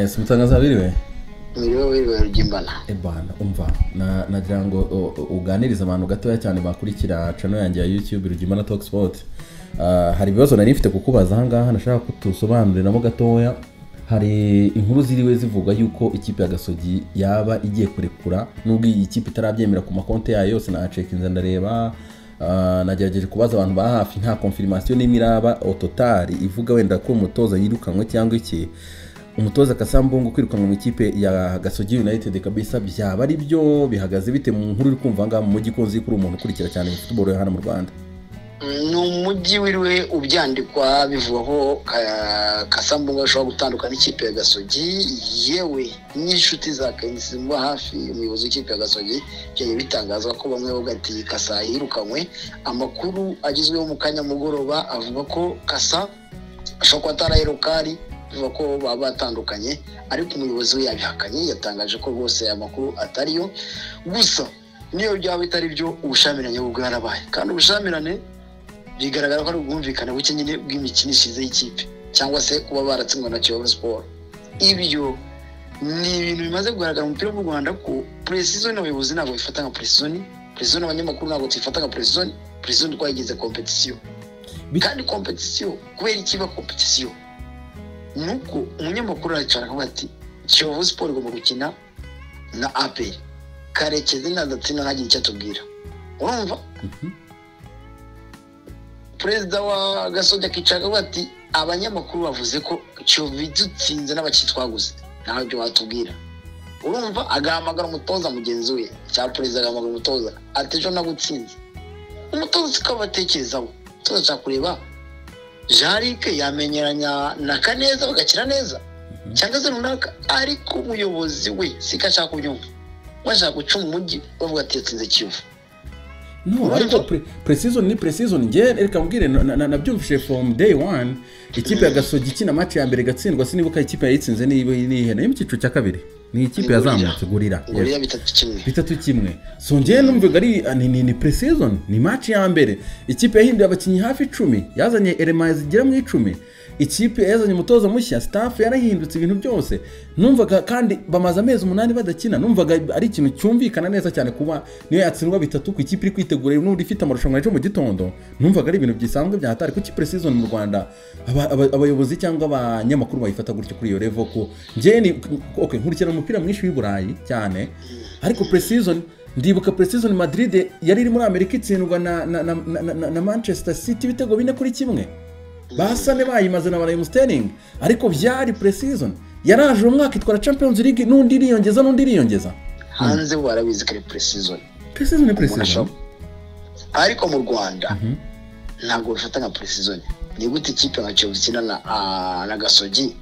si mutangaza biriwe biriho biriwe rugimbana ebana umva na- nagira ngo u- u- uganirize abantu gatoya cyane bakurikira cano yanjye ya youtube rugimbana talk sport Ah, hari ibibazo nari mfite kukubaza ahangaha nashaka ko tusobanuriramo gatoya hari inkuru ziriwe zivuga yuko ikipe ya gasogi yaba igiye kurekura nubwo iyi kipe itarabyemera ku makonti yayo yose nacekinze ndareba Ah, nagerageje kubaza abantu ba hafi nta konfirmasiyo n'imwe iraba ototari ivuga wenda ko umutoza yirukanwe cyangwa iki umutoza kasambungu kwirukanwa mu ikipe ya gasogi united kabisa byaba ari byo bihagaze bite mu nkuru uri kumva ngaha mu mujyi ikunze kuri umuntu ukurikira cyane football yo hano mu rwanda ni umujyi wiriwe ubyandikwa bivugwa ko Ka- kasambunga ashobora gutandukana n'ikipe ya gasogi yewe n'inshuti za kenisi zimuba hafi umuyobozi w'ikipe ya gasogi byagiye bitangazwa ko bamwe bavuga ati kasa yirukanywe amakuru agezweho mu kanya mugoroba avuga ko kasa ashobora kuba atarayirukari bivuga ko baba batandukanye ariko umuyobozi we yabihakanye yatangaje ko rwose aya makuru atari yo gusa niyo byaba bitari byo ubushyamirane bwo bwarabaye kandi ubushyamirane bigaragara ko ari ubwumvikane buke nyine bw'imikinishirize y'ikipe cyangwa se kuba baratsindwa na kiyovu siporo ibyo ni ibintu bimaze kugaragara mu mupira w'u rwanda ko puresizoni abayobozi ntabwo bifata nka puresizoni puresizoni abanyamakuru ntabwo tuyifata nka puresizoni puresizoni twayigize kompetisiyo Bit- kandi kompetisiyo kubera ikiba kompetisiyo ni uko umunyamakuru aracara akavuga ati kiyovu siporo igomba gukina na aperi karekezi nadatsinda ntagire icyo atubwira urumva perezida wa gasogi akicara akavuga ati abanyamakuru bavuze ko kiyovu idutsinze n'abakitwaguze ntawe ibyo watubwira urumva agahamagara umutoza mugenzi we cyangwa perezida agahamagara umutoza ati ejo nagutsinze umutoza tukabatekerezaho umutoza ashaka kureba jarike yamenyeranya na kaneza bagakira neza cyangwa se runaka ariko umuyobozi we siko ashaka kubyumva bashaka guca mu mujyi bavuga ati yatsinze kiyovu no ariko pre- pre-season ni pre-season njye reka mbwire na- na- na- nabyumvise from day one ikipe ya gasogi ikina match ya mbere igatsindwa sinibuka ikipe yayitsinze ni n'ihene yo mu cyiciro cya kabiri ni ikipe yazamutse gurira ngo rero bitatu kimwe bitatu kimwe so njyewe numvaga ari ni, ni, ni pre-season ni match ya mbere ikipe yahinduye abakinnyi hafi icumi yazanye elema zigera mu icumi ikipe yazanye umutoza mushya staff yarahindutse ibintu byose numvaga kandi bamaze amezi umunani badakina numvaga ari ikintu cyumvikana neza cyane kuba niyo yatsindwa bitatu ku ikipe iri kwitegura n'undi ifite amarushanwa ejo mu gitondo numvaga ari ibintu bisanzwe bya hatari kuko pre-season mu rwanda aba- aba- abayobozi cyangwa abanyamakuru bayifata gutyo kuri iyo level ko njyewe ni okay, nkurikirana umupira mwinshi w'i burayi cyane ariko pre-season ndibuka pre-season madrid yari iri muri amerika itsindwa na, na, na, na, na, na manchester city ibitego bine kuri kimwe basane bayimaze na barayimu sterling ariko byari pre-season yaraje uwo mwaka itwara champions league n'undi iriyongeza n'undi iriyongeza hanze bo barabizi ko ari puresizoni pre-season ni umuntu pre-season ashobora ariko mu rwanda ntabwo bifata nka puresizoni ni gute ikipe nka kiyovu ikina na ah, na gasogi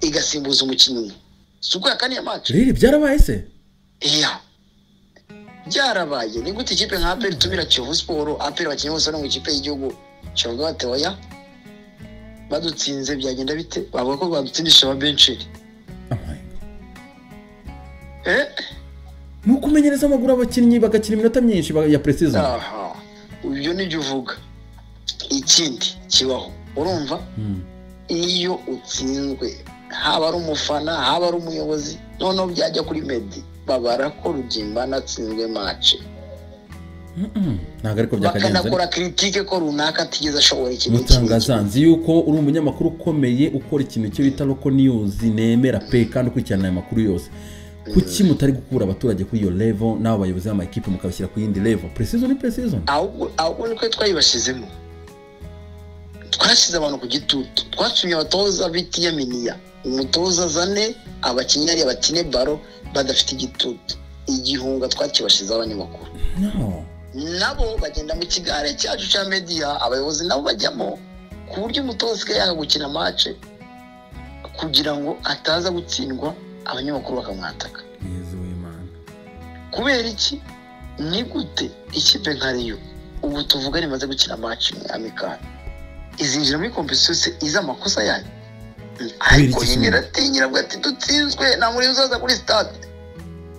igasimbuza umukinnyi umwe si uko yakaniye amacu rero byarabaye se iya byarabaye ni gute ikipe nka aperi itumira kiyovu siporo aperi abakinnyi bose bari mu ikipe y'igihugu kiyovu bateoya badutsinze byagenda bite bavuga ko badutsindisha ababensheri Oh my God. eh ni ukumenyereza amaguru abakinnyi bagakina iminota myinshi ba- ya pre-season aha ibyo nibyo uvuga ikindi kibaho urumva Hmm. iyo utsinzwe haba ari umufana haba ari umuyobozi noneho byajya kuri medi babara ko rugimbana atsinzwe mace Mm-mm. ntabwo ariko byakagenze ariko. bakanakora kiritike ko runaka atigeze ashobora ikintu iki n'iki. mutangaza nzi yuko uri umunyamakuru ukomeye ukora ikintu cyo bita loko niyuzi nemera pe kandi ukurikirana aya makuru yose kuki mutari gukura abaturage kuri iyo levo n'abo bayobozi b'amakipe mukabashyira ku yindi levo precision ni precision ahubwo ahubwo niko twayibashizemo twashyize abantu ku gitutu twashyimye abatoza bitiyaminiya umutoza azane abakinnyi ariya bakine baro badafite igitutu igihunga twakibashizeho abanyamakuru no nabo bagenda mu kigare cyacu cya mediya abayobozi nabo bajyamo ku buryo umutoza asigaye yanga gukina mace kugira ngo ataza gutsindwa abanyamakuru bakamwataka mwiza w'imana kubera iki ni gute ikipe nka riyo ubu tuvuga rimaze gukina mace imwe amikari izinjira muri kompetisiyo se izi amakosa yayo ariko iki nyine se? iratinyira avuga ati dutsinzwe nta muri uzaza kuri stade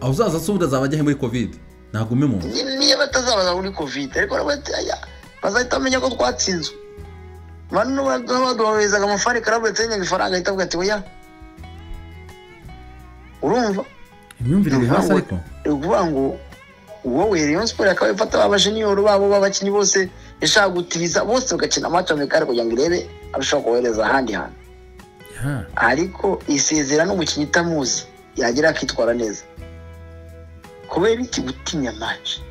aho uzaza se ubundi azaba ajya muri covid ntagume mu nzu Ni- niyo batazabaza muri kovide ariko baravuga ati aya bazahita bamenya ko twatsinzwe bano baduhawezaga amafaranga karabo yatsenyaga ifaranga ahita avuga ati oya urumva imyumvire iri hasi ariko ni ukuvuga ngo wowe rayon siporo akaba ifata abajeniyoru babo b'abakinnyi bose ishaka gutiriza bose bagakina amata mekare kugira ngo irebe abashobora kohereza ahandi hantu ya ariko isezera n'umukinnyi utamuzi yagera akitwara neza kubera iki gutinya maci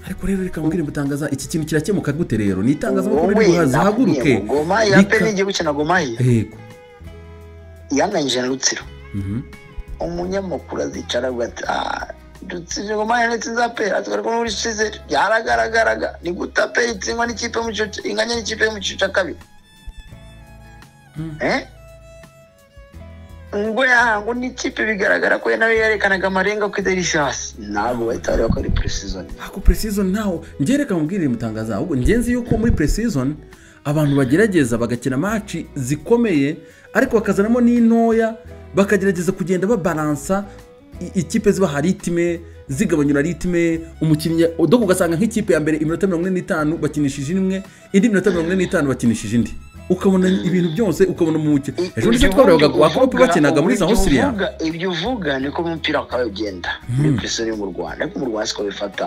ariko rero reka mbwire mutangaza iki kintu kirakemuka gute rero ni itangazamakuru Wowe riri buhaze nakubwiye haguruke ngo gomayi ya rika- peni igiye gukina gomayi yego yanganyije na rutsiro Mhm. umunyamakuru azicara avuga ati "Ah, dutsije gomayi nitsinze aperi atwereka ko muri shize byaragaragaraga ni gute aperi itsindwa n'ikipe mu cyiciro cya- inganya n'ikipe yo mu cyiciro cya kabiri Mm. Eh? ngo ya ngo ni ikipe bigaragara ko nayo yerekanaga amarenga ko idarisha hasi ntabwo bahita bareba ko ari purisizoni ako pre-season ntaho njye reka mubwire mutangaza ahubwo njye nzi yuko muri pre-season abantu bagerageza bagakina maci zikomeye ariko bakazanamo n'intoya bakagerageza kugenda babaransa i- ikipe zibaha ritime zigabanyura ritime umukinnyi doko ugasanga nk'ikipe ya mbere iminota mirongo ine n'itanu bakinishije imwe indi minota mirongo ine n'itanu bakinishije indi ukabona ibintu byose ukabona mu mukino ejo ndetse twabonaga wakope bakinaga muri za hosiriya ibyo uvuga niko mu mupira wakabaye ugenda muri purisoni yo mu rwanda ariko mu rwanda siko bifata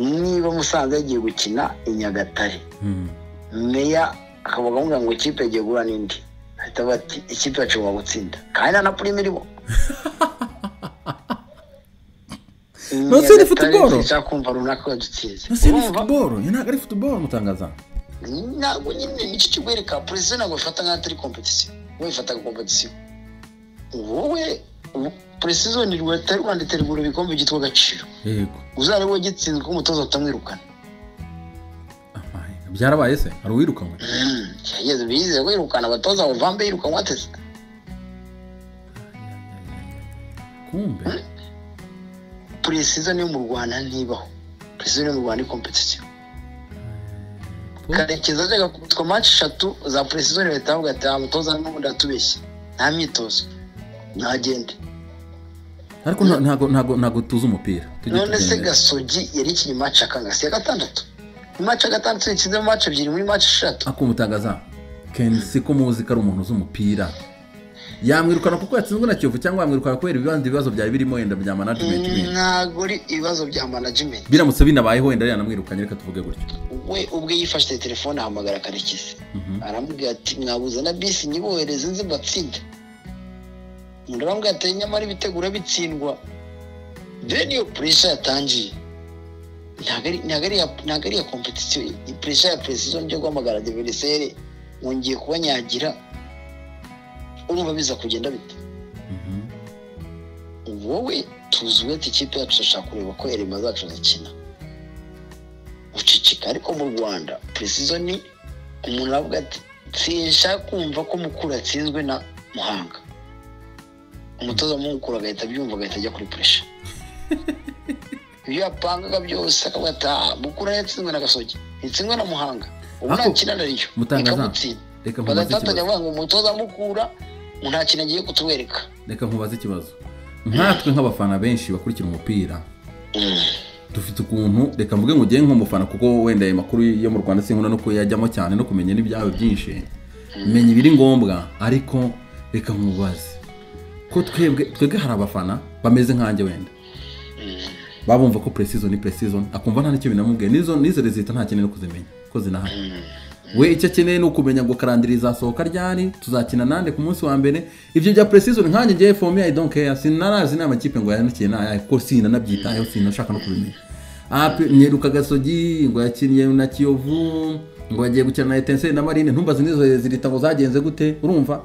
niba musanze yagiye gukina i nyagatare Mhm. meya akaba avuga ngo ikipe yagiye guhura n'indi ahita avuga ati ikipe yacu igomba gutsinda kandi nta na purime irimo Nonse ni football? nshaka kumva runaka yadutsinze Ese ni Urumva? futuboro iyo ntabwo ari futuboro mutangaza ntabwo nyine nicyo kikwereka perezida ntabwo bifata nk'aho atari kompetisiyo wowe bifata nka kompetisiyo wowe perezida ni leta y'u rwanda itegura ibikombe byitwa agaciro yego uzarebe wowe gitsinzwe ko umutoza batamwirukana Amaye. byarabaye se hari uwirukanwe Mm, yageze bizeye ko yirukana abatoza bavambe yirukanwa ateze kumbe perezida yo mu rwanda ntibaho perezida yo mu rwanda ni kompetisiyo karekezi ajyaga kubitwa manshi eshatu za perezida leta yavuga ati aha mutoza n'ubundi atubeshye nta myitozo ntagende ariko nta- ntago ntago ntago tuzi umupira Tujye none se tugendera. gasogi yari ikinye maci akangasi ya gatandatu mu maci ya gatandatu yakinzemo maci ebyiri muri maci eshatu ako mutangaza kenshi siko muzi ko ari umuntu uzi umupira yamwirukana kuko yatsinzwe na kiyovu cyangwa yamwirukana kubera ibibandi ibibazo byari birimo wenda bya management wenda. ntabwo ari ibibazo bya management biramutse binabayeho wenda yanamwirukanye reka tuvuge gutyo we ubwe yifashije telefone ahamagara karekezi Mhm. aramubwira ati mwabuze na bisi nyibohereze nzi mbatsinda undi aramubwira ati nyamara ibitego urabitsindwa dore niyo puresha yatangiye ntabwo ari- ntabwo ari iya- ntabwo ari iya kompetisiyo puresha ya perezida byo guhamagara deveriseri ngiye kuba nyagira urumva biza kugenda bite Mhm. wowe tuzuwe ati ikipe yacu turashaka kureba ko erema zacu zikina uceceka ariko mu rwanda perezida ni umuntu aravuga ati sinshaka kumva ko mukura atsinzwe na muhanga umutoza w'umukuru agahita abyumva agahita ajya kuri puresha ibyo yapangaga byose akavuga ati "Ah, mukura yatsinzwe na gasogi ntitsindwe na muhanga ubu Ako- ntakina nariyo Mutangaza, ikamutsinda reka nkubaze bagatatanya ikibazo avuga ngo umutoza mukura nta kintu agiye kutwereka reka nkubaze ikibazo nkatwe nk'abafana benshi bakurikira umupira dufite ukuntu reka mvuge ngo ugiye nk'umufana kuko wenda ayo makuru yo mu rwanda sinkunda no kuyajyamo cyane no kumenya n'ibyawe byinshi menya ibiri ngombwa ariko reka nkubaze ko twebwe twebwe hari abafana bameze nkanjye wenda baba bumva ko precision ni precision akumva nta n'icyo binamubwiye n'izo n'izo rezita nta kintu no kuzimenya ko zinahari we icyo akeneye ni ukumenya ngo karandiri izasohoka ryari tuzakina nande ku munsi wa mbere ibyo bya pre-season nkanjye ngewe for me i don't care sinarazi n'amakipe ngo yanikiye nayahe kuko sinanabyitayeho sinashaka no kubimenya Ah, pe- nyeruka gasogi ngo yakinnye na kiyovu ngo yagiye gukina na etenseri na marine ntumbaze n'izo zirita ngo zagenze gute urumva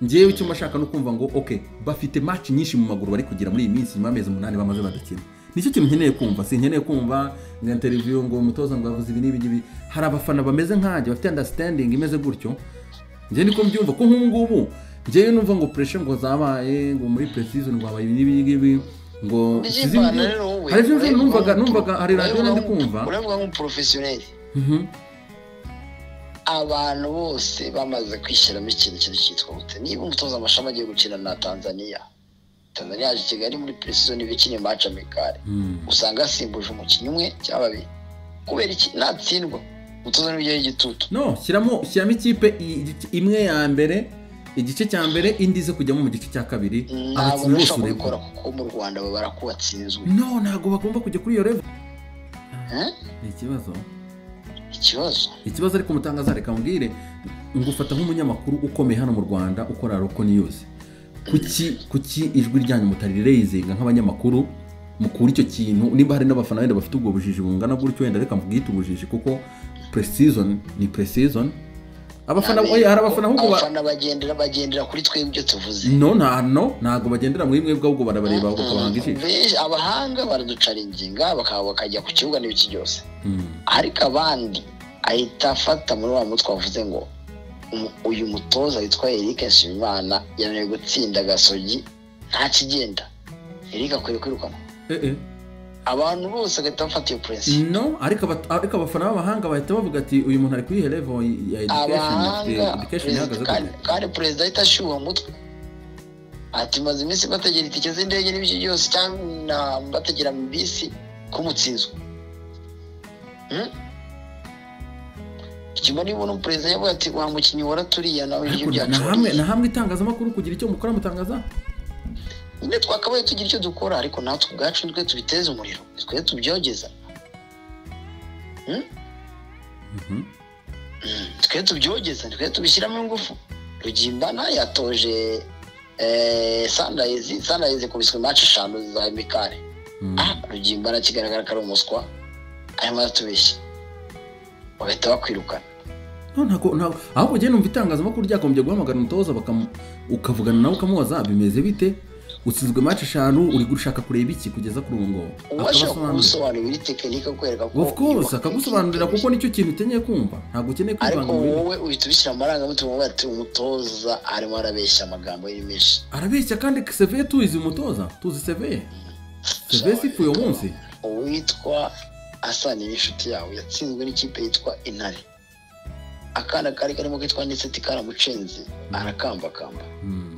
ngewe icyo mba shaka no kumva ngo ok bafite maci nyinshi mu maguru bari kugira muri iyi minsi nyuma y'amezi umunani bamaze badakina nicyo kintu nkeneye kumva sinkeneye kumva ngo interiviyu ngo umutoza ngo yavuze ibi n'ibi ngibi hari abafana bameze nkanjye bafite understanding imeze gutyo njye niko mbyumva ko nk'ubu ngubu njyewe numva ngo pureshe ngo zabaye ngo muri precision ngo habaye ibi n'ibi ngibi ngo sizi- By'imana rero wowe, hari ibyo ureba numvaga nka- numvaga hari ureba radiyo nari nka- kumva ureba nk'umuporofesiyoneri Mhm. abantu bose bamaze kwishyiramo ikintu kintu cyitwa gute niba umutoza amashami agiye gukina na tanzania tanzania yaje i kigali muri precision ibikini maci amikari Mm. usanga yasimbuje umukinnyi umwe cyangwa babiri kubera iki natsindwa umutoza n'ibyo y'igitutu no shyiramo shyiramo ikipe i- i- imwe ya mbere igice cya mbere indi ize kujyamo mu gice cya kabiri ntabwo abakinnyi bose bashobora kubikora urebwa kuko mu rwanda babara ko watsinzwe no ntabwo bagomba kujya kuri iyo revo Eh? ni ikibazo ikibazo ikibazo ariko umutangaza reka mubwire ngufata nk'umunyamakuru ukomeye hano mu rwanda ukora roko niyuzi kuki kuki ijwi ryanyu mutaririreyizinga nk'abanyamakuru mukura icyo kintu nimba hari n'abafana wenda bafite ubwo bujiji bungana gutyo wenda reka mubwite ubujiji kuko presizoni ni presizoni abafana oya, hari abafana ahubwo ba- abafana bagendera bagendera kuri twebwe ibyo tuvuze no nta no ntabwo bagendera muri mwebwe ahubwo barabareba ahubwo bakabahanga ijisho Benshi- abahanga baraducaringinga bakaba bakajya ku kibuga n'ibiki byose Mm. ariko abandi ahita afata muri wa mutwe wavuze ngo "Umu- uyu mutoza witwa Eric Nshimimana yananiwe gutsinda gasogi nta kigenda Eric akwiye kwirukanwa Eh, eh. abantu bose bagahita bafata iyo purensi no ariko abat- ariko abafana b'abahanga bahita bavuga ati uyu muntu ari kuri iyo level ya education abahanga eh, education perezida- ihagaze kandi- gute? kandi perezida ahita ashyuha umutwe ati maze iminsi mbategera itike z'indege n'ibyo byose cyangwa mbategera mu bisi k'umutsinzwe ikigo niba n'umuperezida yavuga ati wa mukinnyi waraturiya nawe ibyo Ariko na hamwe byacu na hamwe itangazamakuru kugira icyo mukora mutangaza nyine twakabaye tugira icyo dukora ariko natwe ubwacu nitwe tubiteze umuriro nitwe tubyogeza Mhm. twe tubyogeza twe tubishyiramo ingufu rugimbana yatoje eh, sandayizi sandayizi ikubiswe maci eshanu za emikare Mm. ah rugimbana kigaragara ko ari umuswa arimo aratubeshya bagahita bakwirukana No, ntago- ntago- ahubwo njyewe numva itangazamakuru ryagombye guhamagara umutoza bakamu- ukavugana nawe ukamubaza bimeze bite usizwe match eshanu uri gushaka kureba iki kugeza kuri ubu ngubu uba ashobora Akabasobanurira. kugusobanurira iri tekinike akwereka ko of course akagusobanurira kuko nicyo kintu ukeneye kumva ntabwo ukeneye kwivanga ariko mu bindi wowe uhita ubishyira mu marangamutima uvuga ati umutoza arimo arabeshya amagambo yari menshi arabeshya kandi seveye tuzi umutoza tuzi seveye seveye sifu uyu munsi uwitwa asani n'inshuti yawe yatsinzwe n'ikipe yitwa intare akana kari karimo kitwa niseti karamucenze arakambakamba Mm.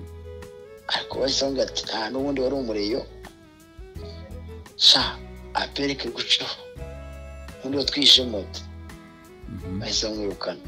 ariko bahise bavuga ati nta n'ubundi wari umureyo sha apereke gucaho undi watwishe moto Mhm. bahise bamwirukana